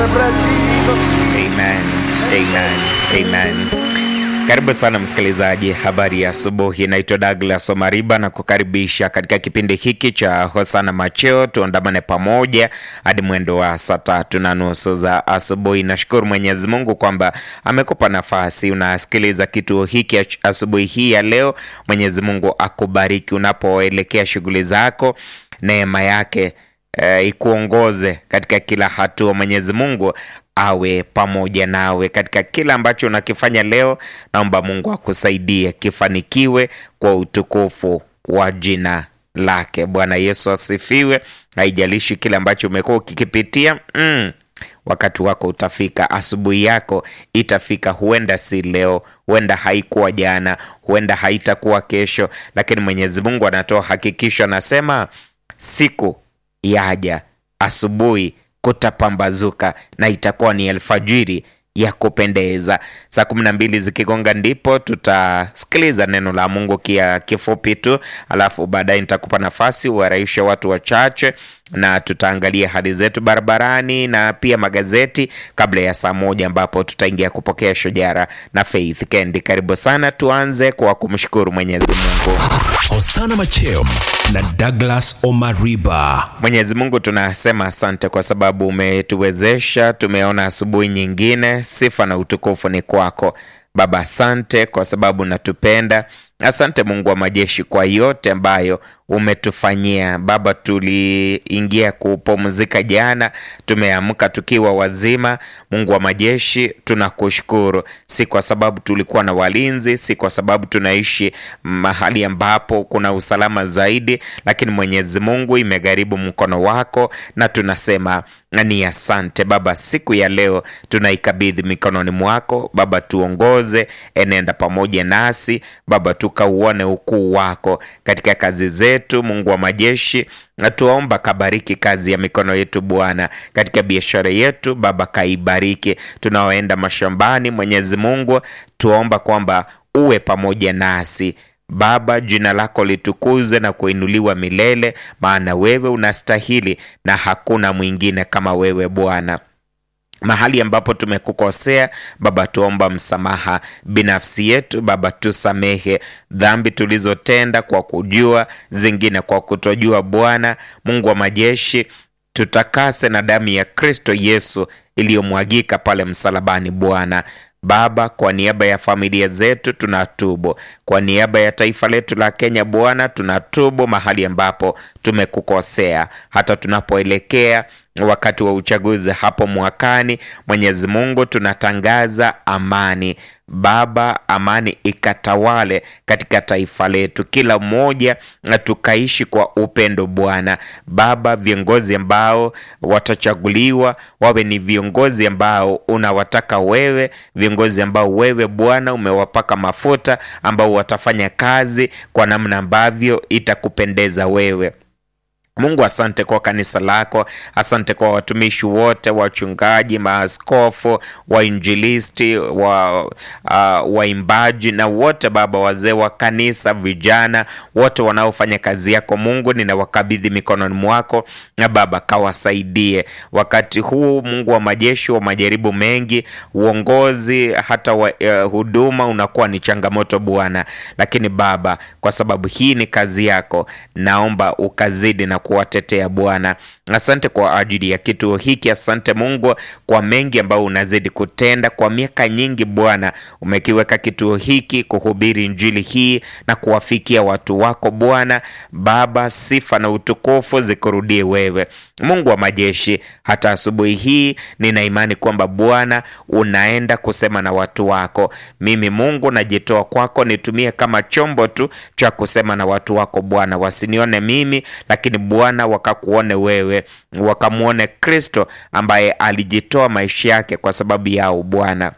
celebrate Jesus. Amen. Amen. Amen. Karibu sana msikilizaji, habari ya asubuhi. Naitwa Douglas Omariba na kukaribisha katika kipindi hiki cha Hosana Macheo. Tuandamane pamoja hadi mwendo wa saa tatu na nusu za asubuhi. Nashukuru Mwenyezi Mungu kwamba amekupa nafasi unasikiliza kituo hiki asubuhi hii ya leo. Mwenyezi Mungu akubariki unapoelekea shughuli zako, neema yake eh, ikuongoze katika kila hatua. Mwenyezi Mungu awe pamoja nawe katika kila ambacho unakifanya leo. Naomba Mungu akusaidie kifanikiwe kwa utukufu wa jina lake. Bwana Yesu asifiwe. Haijalishi kile ambacho umekuwa ukikipitia mm, wakati wako utafika, asubuhi yako itafika. Huenda si leo, huenda haikuwa jana, huenda haitakuwa kesho, lakini Mwenyezi Mungu anatoa hakikisho, anasema siku yaja, asubuhi kutapambazuka na itakuwa ni alfajiri ya kupendeza. Saa kumi na mbili zikigonga ndipo tutasikiliza neno la Mungu kia kifupi tu, alafu baadaye nitakupa nafasi uwarahishe watu wachache na tutaangalia hali zetu barabarani na pia magazeti kabla ya saa moja ambapo tutaingia kupokea shojara na Faith Kendi. Karibu sana, tuanze kwa kumshukuru Mwenyezi Mungu. Hosana Macheo na Douglas Omariba. Mwenyezi Mungu tunasema asante kwa sababu umetuwezesha, tumeona asubuhi nyingine. Sifa na utukufu ni kwako Baba. Asante kwa sababu unatupenda. Asante Mungu wa majeshi kwa yote ambayo umetufanyia Baba. Tuliingia kupumzika jana, tumeamka tukiwa wazima. Mungu wa majeshi, tunakushukuru, si kwa sababu tulikuwa na walinzi, si kwa sababu tunaishi mahali ambapo kuna usalama zaidi, lakini Mwenyezi Mungu, imegharibu mkono wako na tunasema ni asante Baba. Siku ya leo tunaikabidhi mikononi mwako Baba, tuongoze, enenda pamoja nasi Baba, tukauone ukuu wako katika kazi zetu. Mungu wa majeshi, na tuomba kabariki kazi ya mikono yetu Bwana, katika biashara yetu Baba, kaibariki. Tunaoenda mashambani, Mwenyezi Mungu, tuomba kwamba uwe pamoja nasi Baba, jina lako litukuzwe na kuinuliwa milele, maana wewe unastahili na hakuna mwingine kama wewe Bwana. Mahali ambapo tumekukosea Baba, tuomba msamaha binafsi yetu Baba, tusamehe dhambi tulizotenda kwa kujua, zingine kwa kutojua. Bwana Mungu wa majeshi, tutakase na damu ya Kristo Yesu iliyomwagika pale msalabani Bwana. Baba, kwa niaba ya familia zetu tunatubu, kwa niaba ya taifa letu la Kenya Bwana tunatubu mahali ambapo tumekukosea, hata tunapoelekea wakati wa uchaguzi hapo mwakani. Mwenyezi Mungu, tunatangaza amani Baba, amani ikatawale katika taifa letu, kila mmoja na tukaishi kwa upendo Bwana. Baba, viongozi ambao watachaguliwa wawe ni viongozi ambao unawataka wewe, viongozi ambao wewe Bwana umewapaka mafuta, ambao watafanya kazi kwa namna ambavyo itakupendeza wewe. Mungu, asante kwa kanisa lako, asante kwa watumishi wote, wachungaji, maaskofu, wainjilisti, wa uh, waimbaji na wote Baba, wazee wa kanisa, vijana wote wanaofanya kazi yako Mungu, ninawakabidhi mikononi mwako na Baba, kawasaidie wakati huu Mungu wa majeshi, wa majaribu mengi, uongozi hata wa, uh, huduma unakuwa ni changamoto Bwana, lakini Baba, kwa sababu hii ni kazi yako, naomba ukazidi na kuwatetea Bwana. Asante kwa ajili ya kituo hiki. Asante Mungu kwa mengi ambayo unazidi kutenda kwa miaka nyingi. Bwana, umekiweka kituo hiki kuhubiri injili hii na kuwafikia watu wako Bwana. Baba, sifa na utukufu zikurudie wewe, Mungu wa majeshi. Hata asubuhi hii nina imani kwamba Bwana unaenda kusema na watu wako. Mimi Mungu najitoa kwako, nitumie kama chombo tu cha kusema na watu wako Bwana, wasinione mimi, lakini Bwana wakakuone wewe, wakamwone Kristo ambaye alijitoa maisha yake kwa sababu yao Bwana.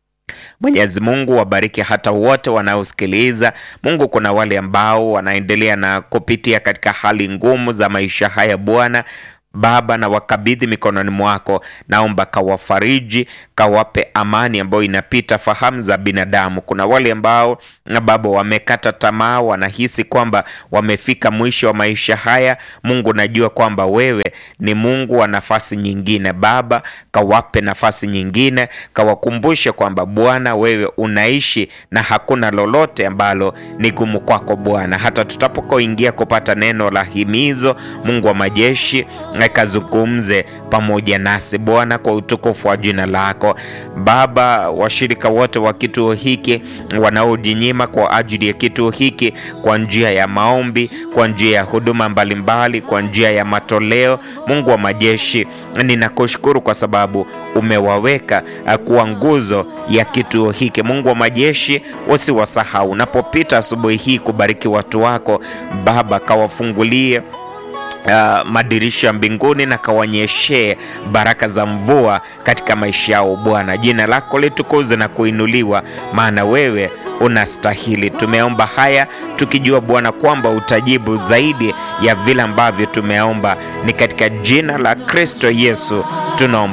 Mwenyezi Mungu wabariki hata wote wanaosikiliza. Mungu, kuna wale ambao wanaendelea na kupitia katika hali ngumu za maisha haya Bwana Baba, na wakabidhi mikononi mwako, naomba kawafariji, kawape amani ambayo inapita fahamu za binadamu. Kuna wale ambao Baba wamekata tamaa, wanahisi kwamba wamefika mwisho wa maisha haya. Mungu, najua kwamba wewe ni Mungu wa nafasi nyingine. Baba, kawape nafasi nyingine, kawakumbushe kwamba Bwana wewe unaishi na hakuna lolote ambalo ni gumu kwako Bwana. Hata tutapokoingia kupata neno la himizo, Mungu wa majeshi akazungumze pamoja nasi Bwana, kwa utukufu wa jina lako Baba. Washirika wote wa kituo hiki wanaojinyima kwa ajili ya kituo hiki kwa njia ya maombi, kwa njia ya huduma mbalimbali, kwa njia ya matoleo, Mungu wa majeshi, ninakushukuru kwa sababu umewaweka kuwa nguzo ya kituo hiki. Mungu wa majeshi, usiwasahau unapopita asubuhi hii kubariki watu wako Baba, kawafungulie Uh, madirisha ya mbinguni na kawanyeshee baraka za mvua katika maisha yao Bwana. Jina lako litukuze na kuinuliwa, maana wewe unastahili. Tumeomba haya tukijua Bwana kwamba utajibu zaidi ya vile ambavyo tumeomba. Ni katika jina la Kristo Yesu tunaomba.